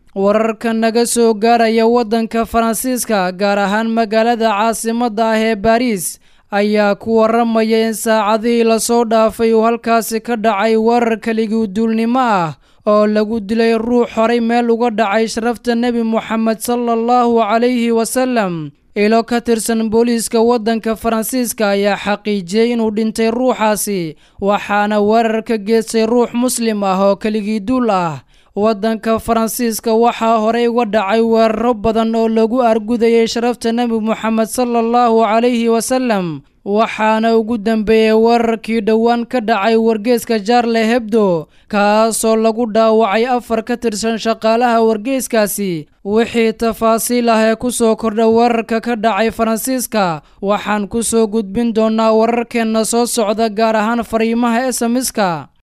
wararka naga soo gaaraya waddanka faransiiska gaar ahaan magaalada caasimadda ah ee baariis ayaa ku waramaya in saacadihii lasoo dhaafay uu halkaasi ka dhacay weerar keligii duulnimo ah oo lagu dilay ruux horay meel uga dhacay sharafta nebi moxamed sala allahu calayhi wasalam ilo ka tirsan booliiska waddanka faransiiska ayaa xaqiijiyey inuu dhintay ruuxaasi waxaana weerar ka geystay ruux muslim ah oo keligii duul ah waddanka faransiiska waxaa horey uga dhacay weeraro badan oo lagu argudayay sharafta nebi moxamed sala allahu calayhi wasalam waxaana ugu dambeeyey weerarkii dhowaan ka dhacay wargeeska jaarle hebdo kaasoo lagu dhaawacay afar ka tirsan shaqaalaha wargeeskaasi wixii tafaasiil ah ee ku soo kordha weerarka ka dhacay faransiiska waxaan ku soo gudbin doonaa wararkeenna soo socda gaar ahaan fariimaha esamiska